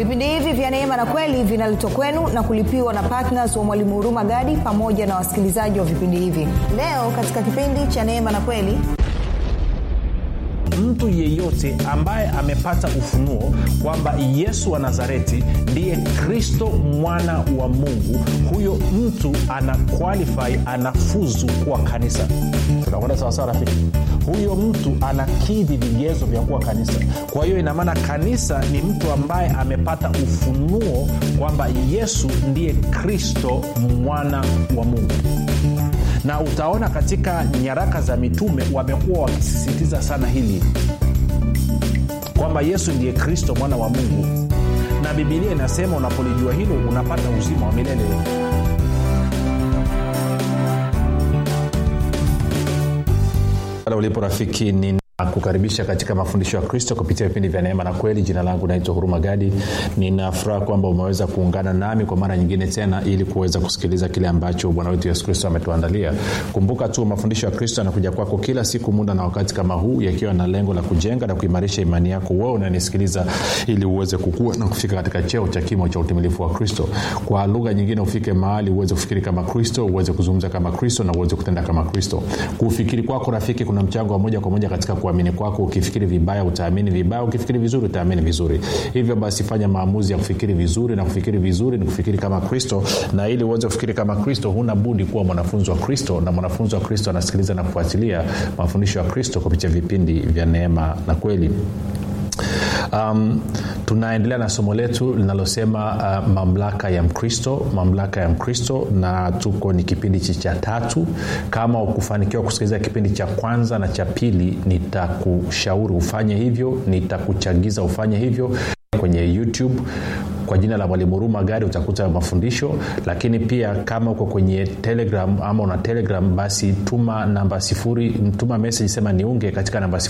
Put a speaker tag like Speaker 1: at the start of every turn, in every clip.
Speaker 1: vipindi hivi vya neema na kweli vinaletwa kwenu na kulipiwa na ptns wa mwalimu huruma gadi pamoja na wasikilizaji wa vipindi hivi leo katika kipindi cha neema na kweli
Speaker 2: mtu yeyote ambaye amepata ufunuo kwamba yesu wa nazareti ndiye kristo mwana wa mungu huyo mtu ana qualify anafuzu kuwa kanisa tunakwenda sawasawa rafiki huyo mtu anakidhi vigezo vya kuwa kanisa kwa hiyo inamaana kanisa ni mtu ambaye amepata ufunuo kwamba yesu ndiye kristo mwana wa mungu na utaona katika nyaraka za mitume wamekuwa wakisisitiza sana hili kwamba yesu ndiye kristo mwana wa mungu na bibilia inasema unapolijua hilo unapata uzima wa milele pale ulipo rafiki ni kukaribisha katika mafundisho ya kristo kupitia vipindi vya neema na kweli jina langu naitwa huruma gadi ninafuraha kwamba umeweza kuungana nami kwa mara nyingine tena ili kuweza kusikiliza kile ambacho bwana wetu yesu kristo ametuandalia kumbuka tu mafundisho ya kristo yanakuja kwako kila siku muda na wakati kama huu yakiwa na lengo la kujenga na kuimarisha imani yako wewe unanisikiliza ili uweze kukua na kufika katika cheo cha kimo cha utimilifu wa kristo kwa lugha nyingine ufike mahali uweze kufikiri kama kristo uweze kuzungumza kama kristo na uweze kutenda kama kristo kufikiri kwako rafiki kuna mchango wa moja kwa moja katika kuamini kwako ukifikiri vibaya utaamini vibaya ukifikiri vizuri utaamini vizuri hivyo basi fanya maamuzi ya kufikiri vizuri na kufikiri vizuri ni kufikiri kama kristo na ili uweze kufikiri kama kristo huna budi kuwa mwanafunzi wa kristo na mwanafunzi wa kristo anasikiliza na kufuatilia mafundisho ya kristo kupitia vipindi vya neema na kweli um, tunaendelea na somo letu linalosema uh, mamlaka ya mkristo mamlaka ya mkristo na tuko ni kipindi cha tatu kama ukufanikiwa kusikiliza kipindi cha kwanza na cha pili nitakushauri ufanye hivyo nitakuchagiza ufanye hivyo kwenye youtube kwa jina la mwalimu huruma gari utakuta mafundisho lakini pia kama uko kwenye telegram ama una telegram basi tuma namba sifuri tuma meseji sema niunge katika namba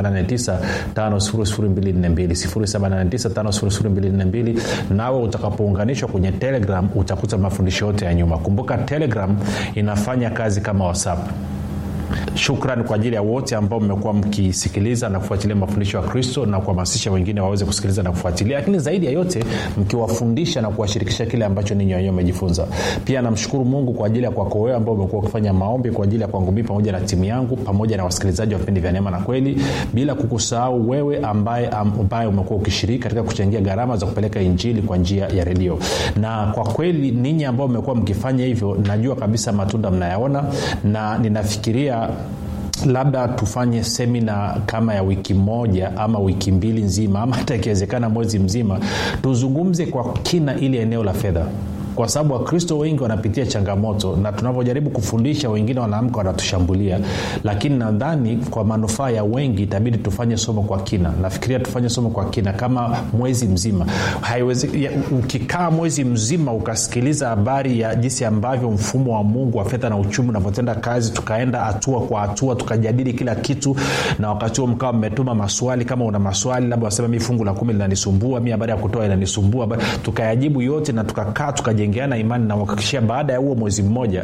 Speaker 2: 789 nawe utakapounganishwa kwenye telegram utakuta mafundisho yote ya nyuma kumbuka telegram inafanya kazi kama whatsapp shukran kwa ajili ya wote ambao mmekuwa mkisikiliza na kufuatilia mafundisho ya kristo na kuhamasisha wengine waweze kusikiliza na kufuatilia lakini zaidi ya yote mkiwafundisha na kuwashirikisha kile ambacho ninyi wenyewe mmejifunza pia namshukuru mungu kwa ajili ya kwako wewe ambao umekuwa ukifanya maombi kwa ajili ya kwangu mii pamoja na timu yangu pamoja na wasikilizaji wa vipindi vya neema na kweli bila kukusahau wewe ambaye ambaye umekuwa ukishiriki katika kuchangia gharama za kupeleka injili kwa njia ya redio na kwa kweli ninyi ambao mmekuwa mkifanya hivyo najua kabisa matunda mnayaona na ninafikiria labda tufanye semina kama ya wiki moja ama wiki mbili nzima ama hata ikiwezekana mwezi mzima tuzungumze kwa kina ili eneo la fedha kwa sababu wakristo wengi wanapitia changamoto na tunavyojaribu kufundisha wengine wanaamka wanatushambulia lakini nadhani kwa manufaa ya wengi itabidi tufanye somo kwa kina nafikiria tufanye somo kwa kina kama mwezi mzima Haiwezi, ya, ukikaa mwezi mzima ukasikiliza habari ya jinsi ambavyo mfumo wa mungu wa fedha na uchumi unavyotenda kazi tukaenda hatua kwa hatua tukajadili kila kitu na wakati huo mkawa mmetuma maswali kama una maswali labda wasema mi fungu la kumi linanisumbua mi habari ya kutoa inanisumbua tukayajibu yote na tukakaa tukajenga kujengeana imani na kuhakikishia baada ya huo mwezi mmoja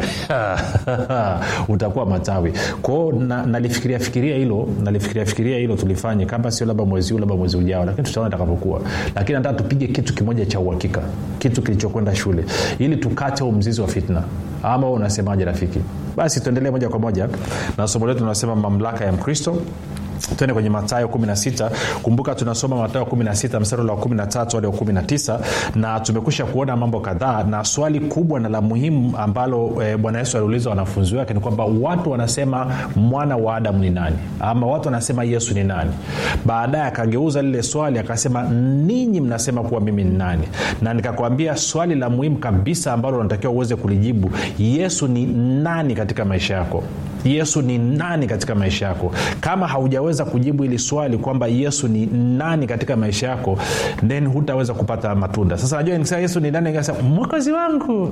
Speaker 2: utakuwa matawi kwao na, nalifikiria fikiria hilo nalifikiria fikiria hilo tulifanye kama sio labda mwezi huu labda mwezi ujao lakini tutaona itakapokuwa lakini nataka tupige kitu kimoja cha uhakika kitu kilichokwenda shule ili tukate huu mzizi wa fitna ama unasemaje rafiki basi tuendelee moja kwa moja na somo letu tunasema mamlaka ya mkristo tuende kwenye matayo 16 kumbuka tunasoma matayo 16 mstari wa 13 hadi wa 19 na tumekusha kuona mambo kadhaa na swali kubwa na la muhimu ambalo e, bwana yesu aliuliza wanafunzi wake ni kwamba watu wanasema mwana wa adamu ni nani ama watu wanasema yesu ni nani baadaye akageuza lile swali akasema ninyi mnasema kuwa mimi ni nani na nikakwambia swali la muhimu kabisa ambalo unatakiwa uweze kulijibu yesu ni nani katika maisha yako yesu ni nani katika maisha yako kama haujaweza kujibu hili swali kwamba yesu ni nani katika maisha yako then hutaweza kupata matunda sasa najua nikisema yesu ni nani mwokozi wangu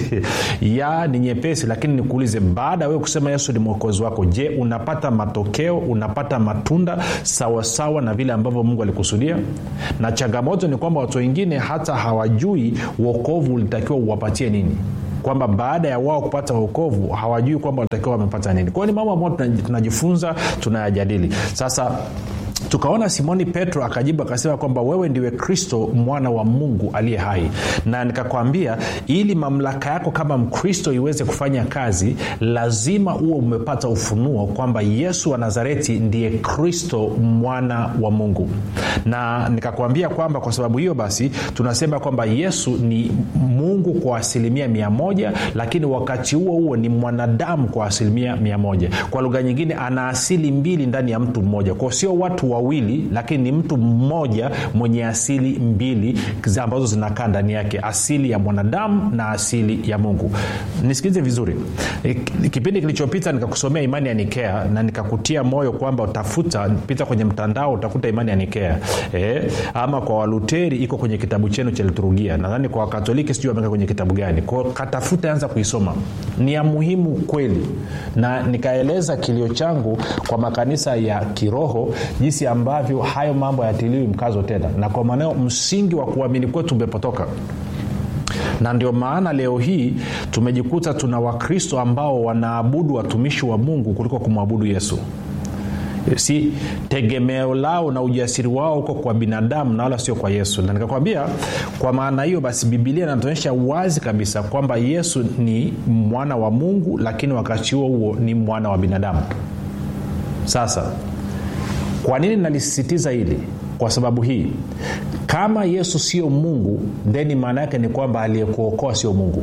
Speaker 2: ya ni nyepesi lakini nikuulize baada ya wewe kusema yesu ni mwokozi wako je unapata matokeo unapata matunda sawasawa sawa na vile ambavyo mungu alikusudia na changamoto ni kwamba watu wengine hata hawajui uokovu ulitakiwa uwapatie nini kwamba baada ya wao kupata uokovu hawajui kwamba walitakiwa wamepata nini kwao ni mambo ambayo tunajifunza tunayajadili sasa tukaona simoni petro akajibu akasema kwamba wewe ndiwe kristo mwana wa mungu aliye hai na nikakwambia ili mamlaka yako kama mkristo iweze kufanya kazi lazima huwe umepata ufunuo kwamba yesu wa nazareti ndiye kristo mwana wa mungu na nikakwambia kwamba kwa sababu hiyo basi tunasema kwamba yesu ni mungu kwa asilimia mia moja lakini wakati huo huo ni mwanadamu kwa asilimia mia moja kwa lugha nyingine ana asili mbili ndani ya mtu mmoja kwao sio watu wawili lakini ni mtu mmoja mwenye asili mbili ambazo zinakaa ndani yake asili ya mwanadamu na asili ya mungu nisikilize vizuri e, kipindi kilichopita nikakusomea imani ya nikea na nikakutia moyo kwamba utafuta pita kwenye mtandao utakuta imani ya nikea e, ama kwa waluteri iko kwenye kitabu chenu cha liturujia nadhani kwa wakatoliki sijui wameweka kwenye kitabu gani kwao katafuta anza kuisoma ni ya muhimu kweli na nikaeleza kilio changu kwa makanisa ya kiroho jinsi ambavyo hayo mambo hayatiliwi mkazo tena na kwa maanao msingi wa kuamini kwetu umepotoka na ndio maana leo hii tumejikuta tuna wakristo ambao wanaabudu watumishi wa mungu kuliko kumwabudu yesu si tegemeo lao na ujasiri wao huko kwa binadamu na wala sio kwa yesu na nikakwambia kwa maana hiyo basi bibilia inatuonyesha wazi kabisa kwamba yesu ni mwana wa mungu lakini wakati huo huo ni mwana wa binadamu sasa kwa nini nalisisitiza hili kwa sababu hii kama yesu sio mungu theni maana yake ni kwamba aliyekuokoa sio mungu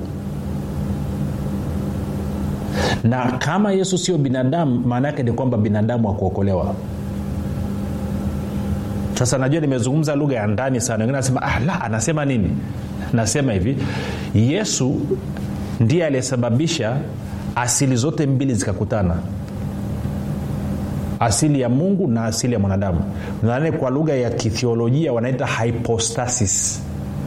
Speaker 2: na kama yesu sio binadamu maana yake ni kwamba binadamu akuokolewa sasa najua nimezungumza lugha ya ndani sana wengine anasema ah, la anasema nini nasema hivi yesu ndiye aliyesababisha asili zote mbili zikakutana asili ya mungu na asili ya mwanadamu nadhani kwa lugha ya kithiolojia wanaita hypostasis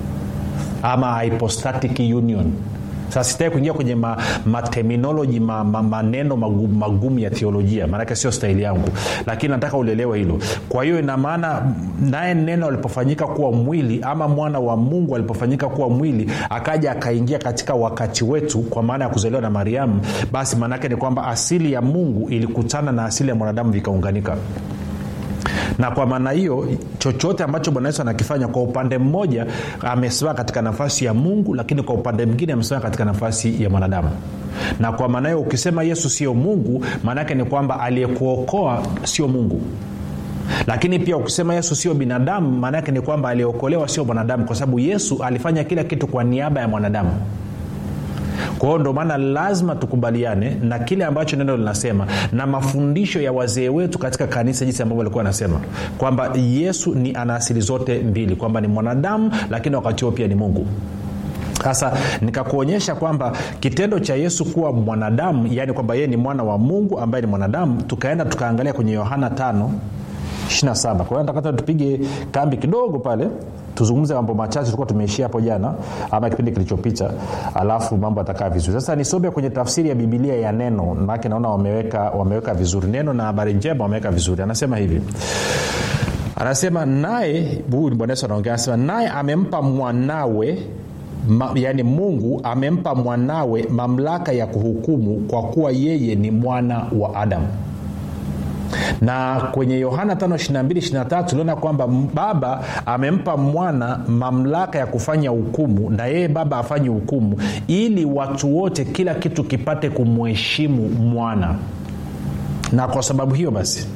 Speaker 2: ama hypostatic union sasa sitaki kuingia kwenye ma, materminoloji ma, ma, maneno magumu, magumu ya theolojia maanake sio stahili yangu lakini nataka ulielewe hilo kwa hiyo ina maana naye neno alipofanyika kuwa mwili ama mwana wa mungu alipofanyika kuwa mwili akaja akaingia katika wakati wetu kwa maana ya kuzaliwa na mariamu basi maanaake ni kwamba asili ya mungu ilikutana na asili ya mwanadamu vikaunganika na kwa maana hiyo chochote ambacho bwana yesu anakifanya kwa upande mmoja amesimama katika nafasi ya mungu lakini kwa upande mwingine amesimama katika nafasi ya mwanadamu na kwa maana hiyo ukisema yesu sio mungu maanaake ni kwamba aliyekuokoa sio mungu lakini pia ukisema yesu sio binadamu maana yake ni kwamba aliyeokolewa sio mwanadamu kwa sababu yesu alifanya kila kitu kwa niaba ya mwanadamu kwa hiyo ndio maana lazima tukubaliane na kile ambacho neno linasema na mafundisho ya wazee wetu katika kanisa jinsi ambavyo walikuwa wanasema kwamba yesu ni ana asili zote mbili kwamba ni mwanadamu lakini wakati huo pia ni mungu sasa nikakuonyesha kwamba kitendo cha yesu kuwa mwanadamu yaani kwamba yeye ni mwana wa mungu ambaye ni mwanadamu tukaenda tukaangalia kwenye yohana 5 27 kwa hiyo natakata tupige kambi kidogo pale tuzungumze mambo machache tulikuwa tumeishia hapo jana ama kipindi kilichopita alafu mambo atakaa vizuri sasa nisome kwenye tafsiri ya bibilia ya neno maake naona wameweka, wameweka vizuri neno na habari njema wameweka vizuri anasema hivi anasema naye huyu ni bwana yesu anaongea anasema naye amempa mwanawe Ma, yaani mungu amempa mwanawe mamlaka ya kuhukumu kwa kuwa yeye ni mwana wa adamu na kwenye yohana 522 tuliona kwamba baba amempa mwana mamlaka ya kufanya hukumu na yeye baba afanye hukumu ili watu wote kila kitu kipate kumheshimu mwana na kwa sababu hiyo basi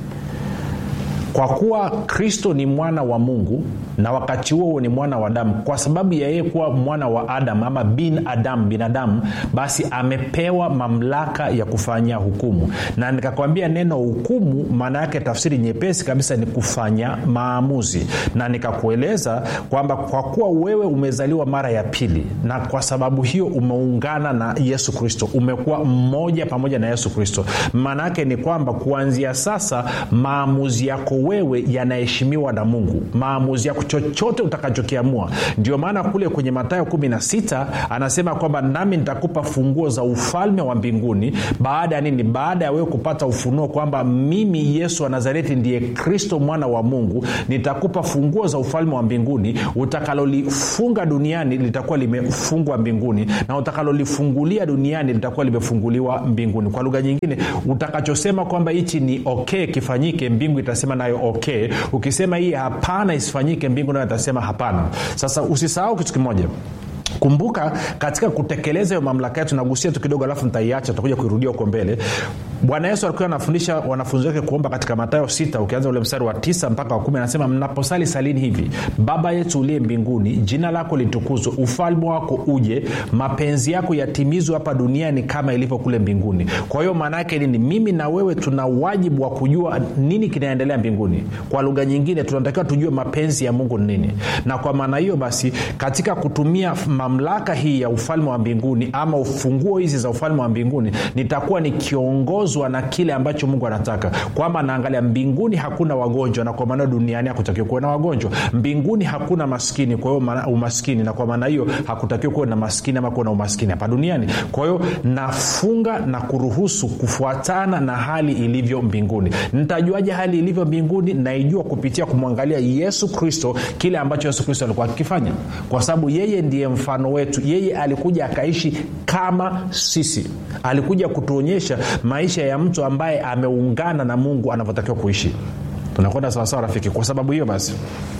Speaker 2: kwa kuwa kristo ni mwana wa mungu na wakati huo huo ni mwana wa damu kwa sababu ya yeye kuwa mwana wa adamu ama bin adam binadamu basi amepewa mamlaka ya kufanya hukumu na nikakwambia neno hukumu maana yake tafsiri nyepesi kabisa ni kufanya maamuzi na nikakueleza kwamba kwa kuwa wewe umezaliwa mara ya pili na kwa sababu hiyo umeungana na yesu kristo umekuwa mmoja pamoja na yesu kristo maana yake ni kwamba kuanzia sasa maamuzi yako wewe yanaheshimiwa na mungu maamuzi yako chochote utakachokiamua ndio maana kule kwenye matayo 16 anasema kwamba nami nitakupa funguo za ufalme wa mbinguni baada ya nini baada ya wewe kupata ufunuo kwamba mimi yesu wa nazareti ndiye kristo mwana wa mungu nitakupa funguo za ufalme wa mbinguni utakalolifunga duniani litakuwa limefungwa mbinguni na utakalolifungulia duniani litakuwa limefunguliwa mbinguni kwa lugha nyingine utakachosema kwamba hichi ni okay kifanyike mbingu itasema nayo okay ukisema hii hapana isifanyike mbingu nayo itasema hapana sasa usisahau kitu kimoja kumbuka katika kutekeleza hiyo mamlaka yetu nagusia tu kidogo alafu nitaiacha tutakuja kuirudia huko mbele bwana yesu alikuwa anafundisha wanafunzi wake kuomba katika matayo 6 ukianza ule mstari wa 9 mpaka wa 1 anasema mnaposali salini hivi baba yetu uliye mbinguni jina lako litukuzwe ufalme wako uje mapenzi yako yatimizwe hapa duniani kama ilivyo kule mbinguni kwa hiyo maana yake nini mimi na wewe tuna wajibu wa kujua nini kinaendelea mbinguni kwa lugha nyingine tunatakiwa tujue mapenzi ya mungu ni nini na kwa maana hiyo basi katika kutumia mamlaka hii ya ufalme wa mbinguni ama ufunguo hizi za ufalme wa mbinguni nitakuwa nikiongozwa na kile ambacho mungu anataka kwamba naangalia mbinguni hakuna wagonjwa na kwa maana duniani hakutakiwa kuwe na wagonjwa mbinguni hakuna maskini kwa hiyo umaskini na kwa maana hiyo hakutakiwa kuwe na maskini ama kuwe na umaskini hapa duniani kwa hiyo nafunga na kuruhusu kufuatana na hali ilivyo mbinguni nitajuaje hali ilivyo mbinguni naijua kupitia kumwangalia yesu kristo kile ambacho yesu kristo alikuwa akikifanya kwa sababu yeye ndiye mfano wetu yeye alikuja akaishi kama sisi alikuja kutuonyesha maisha ya mtu ambaye ameungana na mungu anavyotakiwa kuishi tunakwenda sawasawa rafiki kwa sababu hiyo basi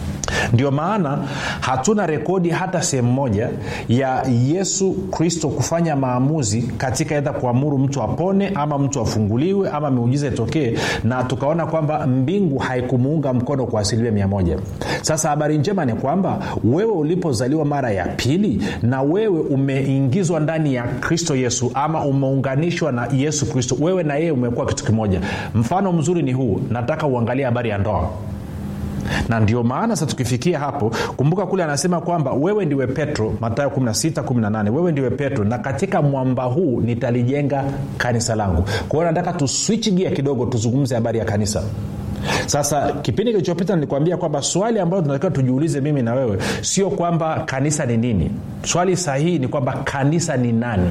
Speaker 2: ndio maana hatuna rekodi hata sehemu moja ya yesu kristo kufanya maamuzi katika edha kuamuru mtu apone ama mtu afunguliwe ama miujiza itokee na tukaona kwamba mbingu haikumuunga mkono kwa asilimia mia moja sasa habari njema ni kwamba wewe ulipozaliwa mara ya pili na wewe umeingizwa ndani ya kristo yesu ama umeunganishwa na yesu kristo wewe na yeye umekuwa kitu kimoja mfano mzuri ni huu nataka uangalie habari ya ndoa na ndio maana sasa tukifikia hapo kumbuka kule anasema kwamba wewe ndiwe petro matayo 1618 wewe ndiwe petro na katika mwamba huu nitalijenga kanisa langu kwa hiyo nataka tuswichi gia kidogo tuzungumze habari ya kanisa sasa kipindi kilichopita nilikwambia kwamba swali ambalo tunatakiwa tujiulize mimi na wewe sio kwamba kanisa ni nini swali sahihi ni kwamba kanisa ni nani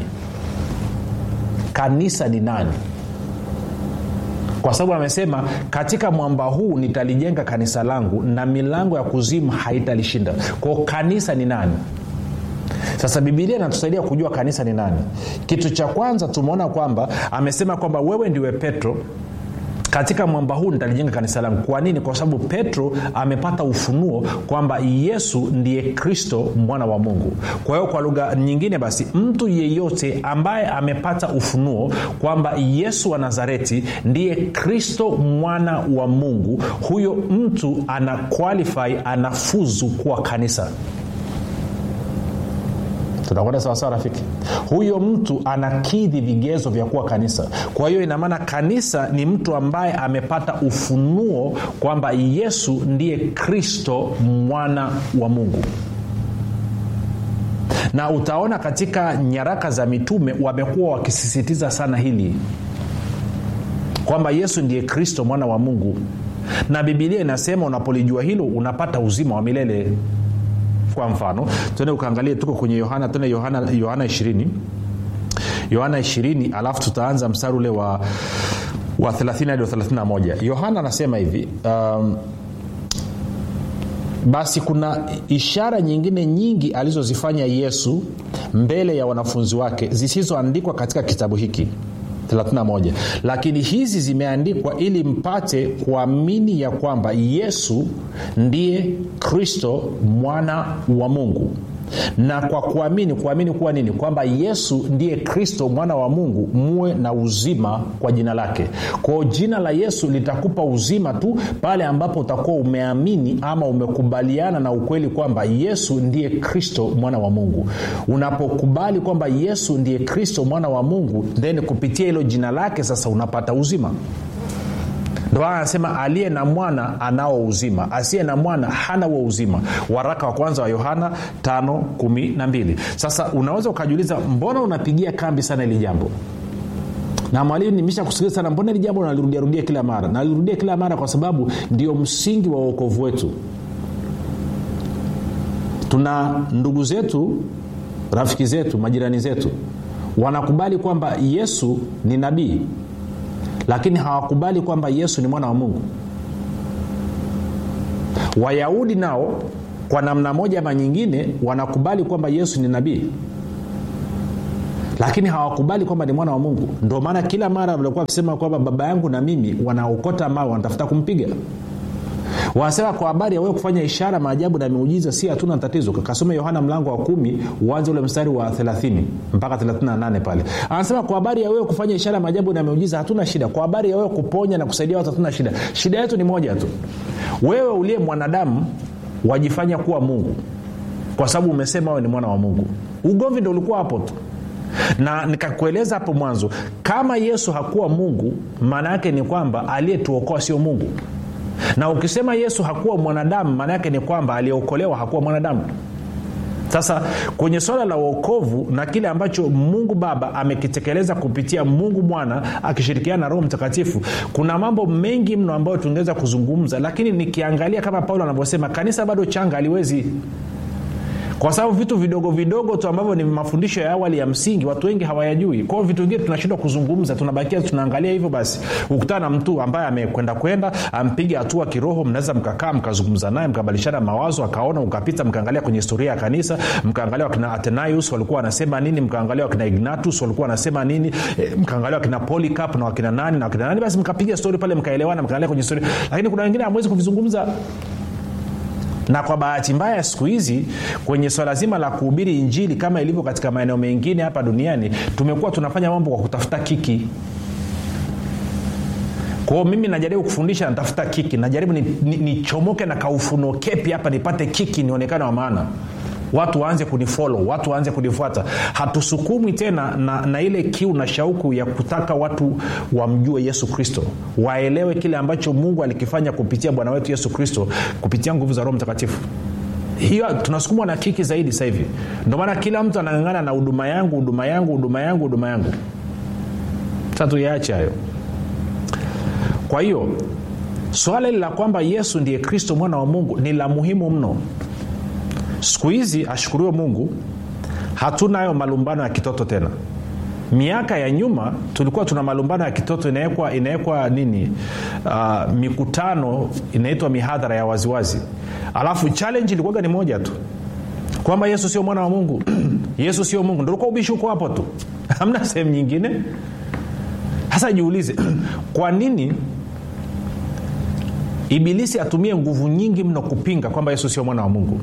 Speaker 2: kanisa ni nani kwa sababu amesema katika mwamba huu nitalijenga kanisa langu na milango ya kuzimu haitalishinda kwao kanisa ni nani sasa bibilia inatusaidia kujua kanisa ni nani kitu cha kwanza tumeona kwamba amesema kwamba wewe ndiwe petro katika mwamba huu nitalijenga kanisa langu kwa nini kwa sababu petro amepata ufunuo kwamba yesu ndiye kristo mwana wa mungu kwa hiyo kwa lugha nyingine basi mtu yeyote ambaye amepata ufunuo kwamba yesu wa nazareti ndiye kristo mwana wa mungu huyo mtu ana qualify anafuzu kuwa kanisa tunakwenda sawasawa rafiki huyo mtu anakidhi vigezo vya kuwa kanisa kwa hiyo inamaana kanisa ni mtu ambaye amepata ufunuo kwamba yesu ndiye kristo mwana wa mungu na utaona katika nyaraka za mitume wamekuwa wakisisitiza sana hili kwamba yesu ndiye kristo mwana wa mungu na bibilia inasema unapolijua hilo unapata uzima wa milele kwa mfano tuende ukaangalie tuko kwenye yohana tuende yohana yohana 20 yohana 20 alafu tutaanza mstari ule wa wa 30 hadi wa 31 yohana anasema hivi um, basi kuna ishara nyingine nyingi alizozifanya yesu mbele ya wanafunzi wake zisizoandikwa katika kitabu hiki 31 lakini hizi zimeandikwa ili mpate kuamini ya kwamba yesu ndiye kristo mwana wa mungu na kwa kuamini kuamini kuwa nini kwamba yesu ndiye kristo mwana wa mungu muwe na uzima kwa jina lake kwao jina la yesu litakupa uzima tu pale ambapo utakuwa umeamini ama umekubaliana na ukweli kwamba yesu ndiye kristo mwana wa mungu unapokubali kwamba yesu ndiye kristo mwana wa mungu then kupitia hilo jina lake sasa unapata uzima ndo anasema aliye na mwana anao uzima asiye na mwana hana huo uzima waraka wa kwanza wa yohana 512 sasa unaweza ukajiuliza mbona unapigia kambi sana hili jambo na mwalimu nimesha kusikiliza sana mbona hili jambo nalirudiarudia kila mara nalirudia kila mara kwa sababu ndio msingi wa uokovu wetu tuna ndugu zetu rafiki zetu majirani zetu wanakubali kwamba yesu ni nabii lakini hawakubali kwamba yesu ni mwana wa mungu wayahudi nao kwa namna moja ama nyingine wanakubali kwamba yesu ni nabii lakini hawakubali kwamba ni mwana wa mungu ndio maana kila mara walikuwa wakisema kwamba baba yangu na mimi wanaokota mawe wanatafuta kumpiga wanasema kwa habari ya wewe kufanya ishara maajabu na miujiza si hatuna tatizo kasome yohana mlango wa kumi uanze ule mstari wa 30 mpaka 38 pale anasema kwa habari ya wewe kufanya ishara maajabu na miujiza hatuna shida kwa habari ya wewe kuponya na kusaidia watu hatuna shida shida yetu ni moja tu wewe uliye mwanadamu wajifanya kuwa mungu kwa sababu umesema wewe ni mwana wa mungu ugomvi ndo ulikuwa hapo tu na nikakueleza hapo mwanzo kama yesu hakuwa mungu maana yake ni kwamba aliyetuokoa sio mungu na ukisema yesu hakuwa mwanadamu maana yake ni kwamba aliyeokolewa hakuwa mwanadamu sasa kwenye swala la uokovu na kile ambacho mungu baba amekitekeleza kupitia mungu mwana akishirikiana na roho mtakatifu kuna mambo mengi mno ambayo tungeweza kuzungumza lakini nikiangalia kama paulo anavyosema kanisa bado changa aliwezi kwa sababu vitu vidogo vidogo tu ambavyo ni mafundisho ya awali ya msingi watu wengi hawayajui kwao vitu vingine tunashindwa kuzungumza tunabakia tunaangalia hivyo basi ukutana na mtu ambaye amekwenda kwenda ampiga hatua kiroho mnaweza mkakaa mkazungumza naye mkabadilishana mawazo akaona ukapita mkaangalia kwenye historia ya kanisa mkaangalia wakina atenaius walikuwa wanasema nini mkaangalia wakina ignatus walikuwa wanasema nini e, mkaangalia wakina polycarp na wakina nani na wakina nani basi mkapiga stori pale mkaelewana mkaangalia kwenye historia lakini kuna wengine hamwezi kuvizungumza na kwa bahati mbaya siku hizi kwenye swala zima la kuhubiri injili kama ilivyo katika maeneo mengine hapa duniani tumekuwa tunafanya mambo kwa kutafuta kiki kwao mimi najaribu kufundisha natafuta kiki najaribu nichomoke ni, ni na kaufuno kepi hapa nipate kiki nionekane wa maana watu waanze kunifolo watu waanze kunifuata hatusukumwi tena na, na ile kiu na shauku ya kutaka watu wamjue yesu kristo waelewe kile ambacho mungu alikifanya kupitia bwana wetu yesu kristo kupitia nguvu za roho mtakatifu hiyo tunasukumwa na kiki zaidi sasa hivi ndio maana kila mtu anangangana na huduma yangu huduma yangu huduma yangu huduma yangu sasa tuyaache hayo kwa hiyo swala hili la kwamba yesu ndiye kristo mwana wa mungu ni la muhimu mno siku hizi ashukuriwe mungu hatuna hayo malumbano ya kitoto tena miaka ya nyuma tulikuwa tuna malumbano ya kitoto inawekwa inawekwa nini uh, mikutano inaitwa mihadhara ya waziwazi alafu challenge ilikuwaga ni moja tu kwamba yesu sio mwana wa mungu yesu sio mungu ndolikuwa ubishi huko hapo tu hamna sehemu nyingine sasa jiulize kwa nini ibilisi atumie nguvu nyingi mno kupinga kwamba yesu sio mwana wa mungu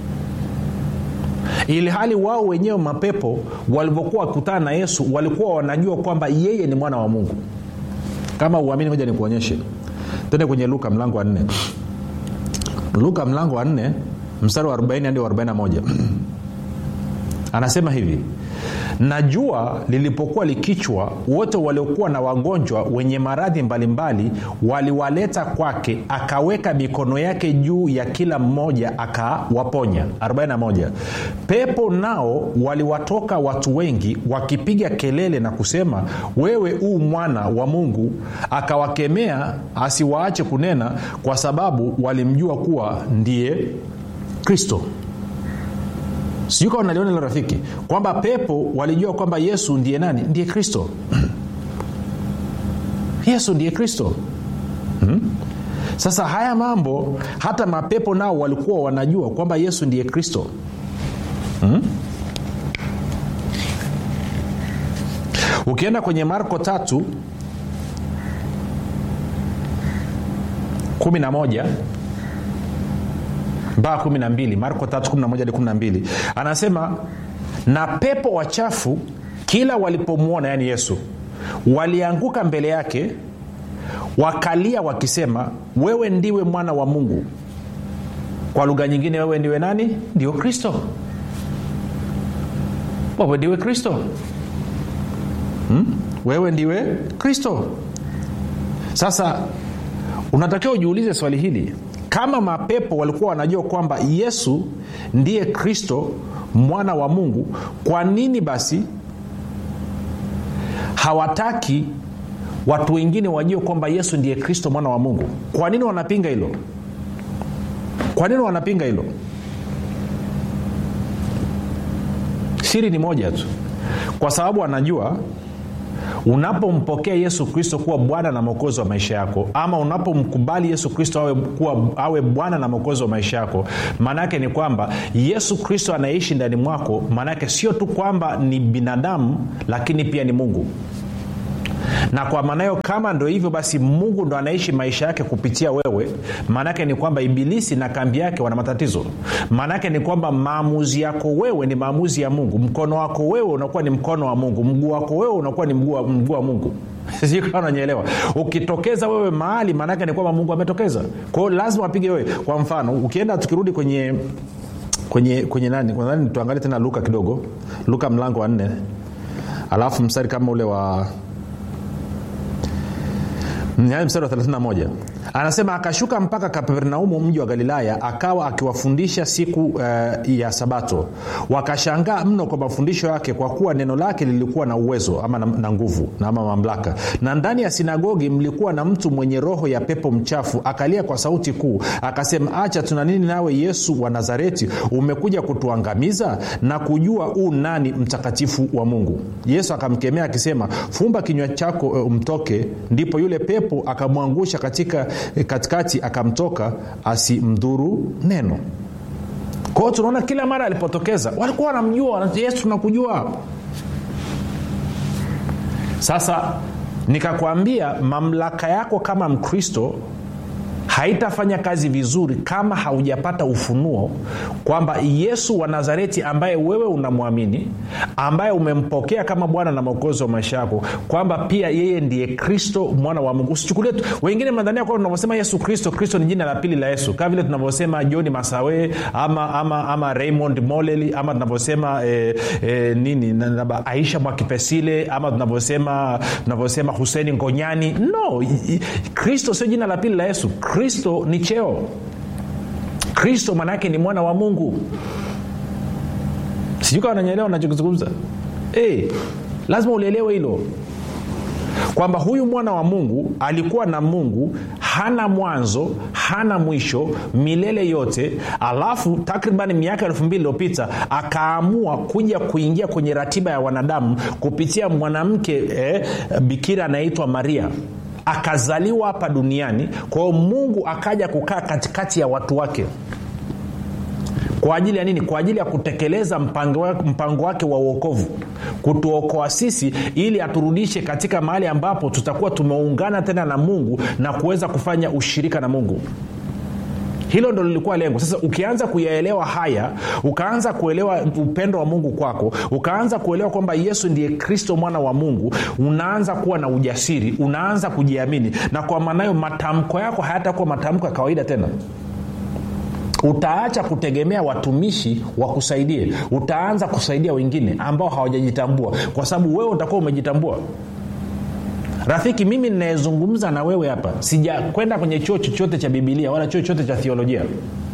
Speaker 2: ili hali wao wenyewe mapepo walivyokuwa wakikutana na yesu walikuwa wanajua kwamba yeye ni mwana wa mungu kama uamini moja nikuonyeshe tende kwenye luka mlango wa nne luka mlango wa nne mstari wa 40 hadi wa 41 anasema hivi na jua lilipokuwa likichwa wote waliokuwa na wagonjwa wenye maradhi mbalimbali waliwaleta kwake akaweka mikono yake juu ya kila mmoja akawaponya 41 pepo nao waliwatoka watu wengi wakipiga kelele na kusema wewe uu mwana wa mungu akawakemea asiwaache kunena kwa sababu walimjua kuwa ndiye kristo sijui kama naliona hilo rafiki kwamba pepo walijua kwamba yesu ndiye nani ndiye kristo yesu ndiye kristo hmm? sasa haya mambo hata mapepo nao walikuwa wanajua kwamba yesu ndiye kristo hmm? ukienda kwenye marko tatu kumi na moja mpaka 12 marko 3 anasema na pepo wachafu kila walipomwona yani yesu walianguka mbele yake wakalia wakisema wewe ndiwe mwana wa mungu kwa lugha nyingine wewe ndiwe nani ndio kristo wewe ndiwe kristo hmm? wewe ndiwe kristo sasa unatakiwa ujiulize swali hili kama mapepo walikuwa wanajua kwamba yesu ndiye kristo mwana wa mungu kwa nini basi hawataki watu wengine wajue kwamba yesu ndiye kristo mwana wa mungu kwa nini wanapinga hilo kwa nini wanapinga hilo siri ni moja tu kwa sababu anajua unapompokea yesu kristo kuwa bwana na mwokozi wa maisha yako ama unapomkubali yesu kristo awe, kuwa, awe bwana na mwokozi wa maisha yako maanaake ni kwamba yesu kristo anaishi ndani mwako maanaake sio tu kwamba ni binadamu lakini pia ni mungu na kwa maana hiyo kama ndo hivyo basi mungu ndo anaishi maisha yake kupitia wewe maanaake ni kwamba ibilisi na kambi yake wana matatizo maanaake ni kwamba maamuzi yako wewe ni maamuzi ya mungu mkono wako wewe unakuwa ni mkono wa mungu mguu wako wewe unakuwa ni mguu wa, mguu wa mungu sikananyelewa ukitokeza wewe mahali maanaake ni kwamba mungu ametokeza kwao lazima apige wewe kwa mfano ukienda tukirudi kwenye kwenye kwenye nani nani tuangalie tena luka kidogo luka mlango wa nne alafu mstari kama ule wa mstari wa 31 anasema akashuka mpaka kapernaumu mji wa galilaya akawa akiwafundisha siku uh, ya sabato wakashangaa mno kwa mafundisho yake kwa kuwa neno lake lilikuwa na uwezo ama na, na nguvu na ama mamlaka na ndani ya sinagogi mlikuwa na mtu mwenye roho ya pepo mchafu akalia kwa sauti kuu akasema acha tuna nini nawe yesu wa nazareti umekuja kutuangamiza na kujua u nani mtakatifu wa mungu yesu akamkemea akisema fumba kinywa chako uh, mtoke ndipo yule pepo akamwangusha katika katikati akamtoka asimdhuru neno kwao tunaona kila mara alipotokeza walikuwa wanamjua yesu tunakujua sasa nikakwambia mamlaka yako kama mkristo haitafanya kazi vizuri kama haujapata ufunuo kwamba yesu wa nazareti ambaye wewe unamwamini ambaye umempokea kama bwana na mwokozi wa maisha yako kwamba pia yeye ndiye kristo mwana wa mungu usichukulie tu wengine mnadhania kwamba tunavyosema yesu kristo kristo ni jina la pili la yesu kama vile tunavyosema johni masawe ama, ama, ama raymond moleli ama tunavyosema eh, eh, nini na, na, aisha mwakipesile ama tunavyosema tunavyosema huseni ngonyani no kristo sio jina la pili la yesu kristo ni cheo kristo maanaake ni mwana wa mungu sijui kawa nanyelewa nachokizungumza hey, lazima ulielewe hilo kwamba huyu mwana wa mungu alikuwa na mungu hana mwanzo hana mwisho milele yote alafu takriban miaka elfu mbili iliyopita akaamua kuja kuingia kwenye ratiba ya wanadamu kupitia mwanamke eh, bikira anayeitwa maria akazaliwa hapa duniani kwa hiyo mungu akaja kukaa katikati ya watu wake kwa ajili ya nini kwa ajili ya kutekeleza mpango, mpango wake wa uokovu kutuokoa sisi ili aturudishe katika mahali ambapo tutakuwa tumeungana tena na mungu na kuweza kufanya ushirika na mungu hilo ndo lilikuwa lengo sasa ukianza kuyaelewa haya ukaanza kuelewa upendo wa mungu kwako ukaanza kuelewa kwamba yesu ndiye kristo mwana wa mungu unaanza kuwa na ujasiri unaanza kujiamini na kwa maanayo matamko yako hayatakuwa matamko ya kawaida tena utaacha kutegemea watumishi wakusaidie utaanza kusaidia wengine ambao hawajajitambua kwa sababu wewe utakuwa umejitambua rafiki mimi ninayezungumza na wewe hapa sijakwenda kwenye chuo chochote cha bibilia wala chuo chochote cha thiolojia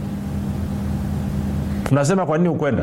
Speaker 2: unasema kwa nini ukwenda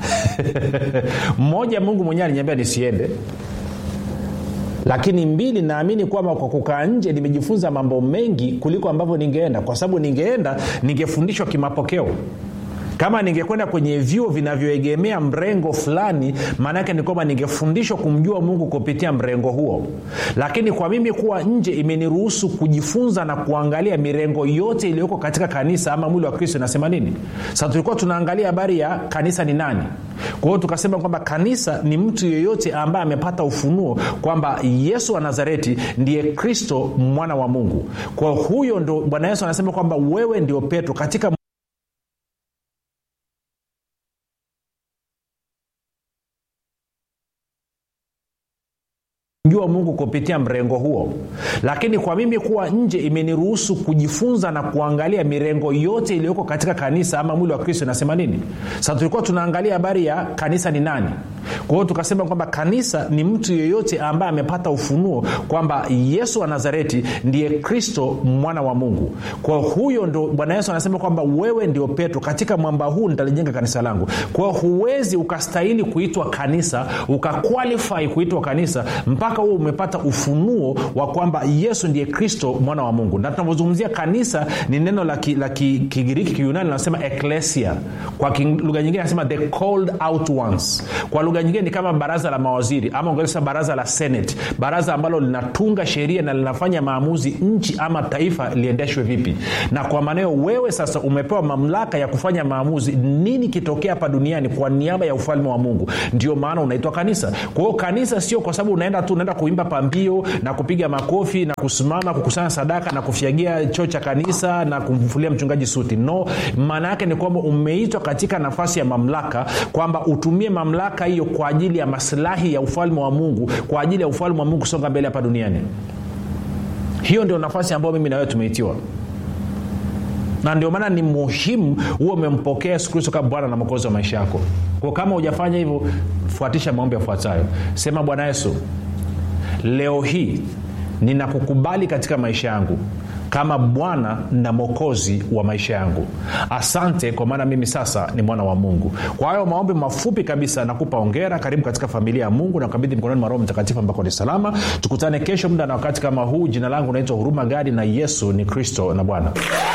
Speaker 2: mmoja mungu mwenyewe aliniambia nisiende lakini mbili naamini kwamba kwa kukaa nje nimejifunza mambo mengi kuliko ambavyo ningeenda kwa sababu ningeenda ningefundishwa kimapokeo kama ningekwenda kwenye vyuo vinavyoegemea mrengo fulani maanaake ni kwamba ningefundishwa kumjua mungu kupitia mrengo huo lakini kwa mimi kuwa nje imeniruhusu kujifunza na kuangalia mirengo yote iliyoko katika kanisa ama mwili wa kristo inasema nini sasa tulikuwa tunaangalia habari ya kanisa ni nani kwa hiyo tukasema kwamba kanisa ni mtu yeyote ambaye amepata ufunuo kwamba yesu wa nazareti ndiye kristo mwana wa mungu kwa huyo ndo bwana yesu anasema kwamba wewe ndio petro katika jua mungu kupitia mrengo huo lakini kwa mimi kuwa nje imeniruhusu kujifunza na kuangalia mirengo yote iliyoko katika kanisa ama mwili wa kristo inasema nini sasa tulikuwa tunaangalia habari ya kanisa ni nani kwa hiyo tukasema kwamba kanisa ni mtu yeyote ambaye amepata ufunuo kwamba yesu wa nazareti ndiye kristo mwana wa mungu kwa huyo ndo bwana yesu anasema kwamba wewe ndio petro katika mwamba huu nitalijenga kanisa langu kwa hiyo huwezi ukastahili kuitwa kanisa ukakwalifai kuitwa kanisa mpaka huo umepata ufunuo wa kwamba yesu ndiye kristo mwana wa mungu na tunavyozungumzia kanisa ni neno la kigiriki ki, ki, kiyunani linasema eklesia kwa lugha nyingine anasema the called out ones kwa lugha lugha nyingine ni kama baraza la mawaziri ama ongeza baraza la senate baraza ambalo linatunga sheria na linafanya maamuzi nchi ama taifa liendeshwe vipi na kwa maneo wewe sasa umepewa mamlaka ya kufanya maamuzi nini kitokea hapa duniani kwa niaba ya ufalme wa mungu ndio maana unaitwa kanisa kwa hiyo kanisa sio kwa sababu unaenda tu unaenda kuimba pambio na kupiga makofi na kusimama kukusanya sadaka na kufyagia choo cha kanisa na kumfulia mchungaji suti no maana yake ni kwamba umeitwa katika nafasi ya mamlaka kwamba utumie mamlaka hiyo kwa ajili ya masilahi ya ufalme wa mungu kwa ajili ya ufalme wa mungu kusonga mbele hapa duniani hiyo ndio nafasi ambayo mimi na wewe tumeitiwa na ndio maana ni muhimu huwe umempokea yesu kristo kama bwana na mwokozi wa maisha yako kwa kama hujafanya hivyo fuatisha maombi yafuatayo sema bwana yesu leo hii ninakukubali katika maisha yangu kama bwana na mwokozi wa maisha yangu asante kwa maana mimi sasa ni mwana wa mungu kwa hayo maombi mafupi kabisa nakupa ongera karibu katika familia ya mungu na kabidhi mkononi mwa roho mtakatifu ambako ni salama tukutane kesho muda na wakati kama huu jina langu naitwa huruma gadi na yesu ni kristo na bwana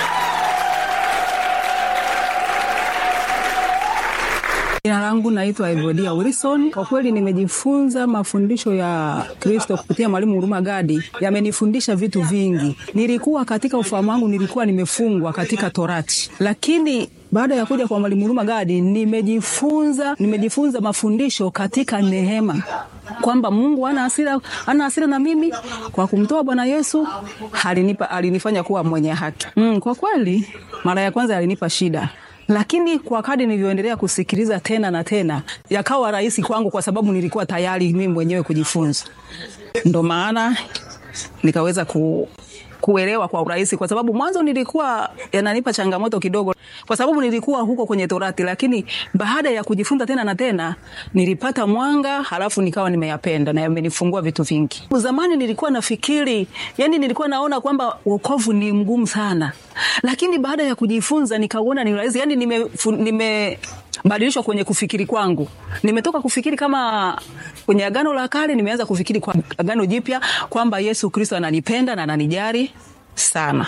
Speaker 3: jina langu naitwa evodia wilson kwa kweli nimejifunza mafundisho ya kristo kupitia mwalimu huruma gadi yamenifundisha vitu vingi nilikuwa katika ufahamu wangu nilikuwa nimefungwa katika torati lakini baada ya kuja kwa mwalimu huruma gadi nimejifunza nimejifunza mafundisho katika neema kwamba mungu ana hasira ana hasira na mimi kwa kumtoa bwana yesu alinipa alinifanya kuwa mwenye haki mm, kwa kweli mara ya kwanza alinipa shida lakini kwa kadi nilivyoendelea kusikiliza tena na tena yakawa rahisi kwangu kwa sababu nilikuwa tayari mimi mwenyewe kujifunza ndo maana nikaweza ku, kuelewa kwa urahisi kwa sababu mwanzo nilikuwa yananipa changamoto kidogo kwa sababu nilikuwa huko kwenye torati lakini baada ya kujifunza tena na tena nilipata mwanga halafu nikawa nimeyapenda na yamenifungua vitu vingi zamani nilikuwa nafikiri yani nilikuwa naona kwamba wokovu ni mgumu sana lakini baada ya kujifunza nikauona ni rahisi yani nime, nime badilishwa kwenye kufikiri kwangu nimetoka kufikiri kama kwenye agano la kale nimeanza kufikiri kwa agano jipya kwamba yesu kristo ananipenda na ananijari sana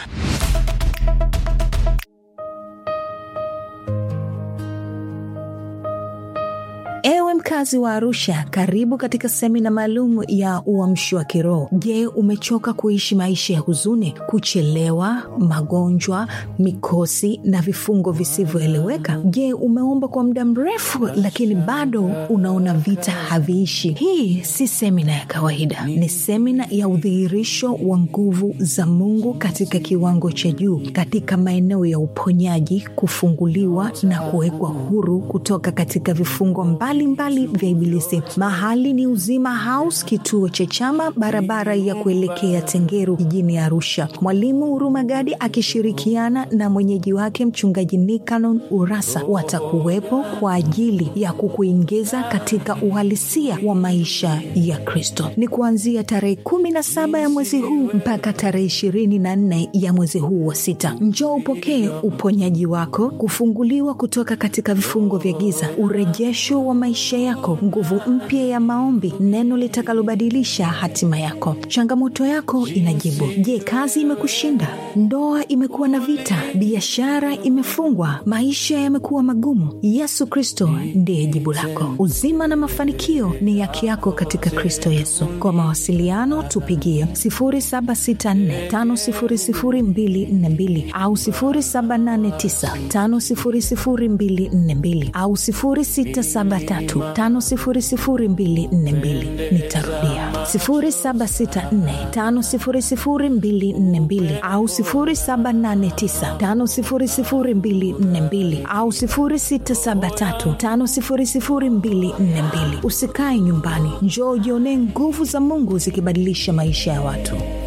Speaker 1: ewe mkazi wa arusha karibu katika semina maalum ya uamshi wa kiroho je umechoka kuishi maisha ya huzuni kuchelewa magonjwa mikosi na vifungo visivyoeleweka je umeomba kwa muda mrefu lakini bado unaona vita haviishi hii si semina ya kawaida ni semina ya udhihirisho wa nguvu za mungu katika kiwango cha juu katika maeneo ya uponyaji kufunguliwa na kuwekwa huru kutoka katika vifungo mbali mbalimbali vya ibilisi mahali ni uzima house kituo cha chama barabara ya kuelekea tengeru jijini arusha mwalimu hurumagadi akishirikiana na mwenyeji wake mchungaji nikanon urasa watakuwepo kwa ajili ya kukuingiza katika uhalisia wa maisha ya kristo ni kuanzia tarehe 17 ya mwezi huu mpaka tarehe 24 ya mwezi huu wa sita njoo upokee uponyaji wako kufunguliwa kutoka katika vifungo vya giza urejesho wa maisha yako nguvu mpya ya maombi neno litakalobadilisha hatima yako changamoto yako inajibu je kazi imekushinda ndoa imekuwa na vita biashara imefungwa maisha yamekuwa magumu yesu kristo ndiye jibu lako uzima na mafanikio ni yake yako katika kristo yesu kwa mawasiliano tupigie 764500242 au 789500242 au 673 5242 nitarudia 764500242 au 789500242 au 673500242 usikae nyumbani njoo ujionee nguvu za mungu zikibadilisha maisha ya watu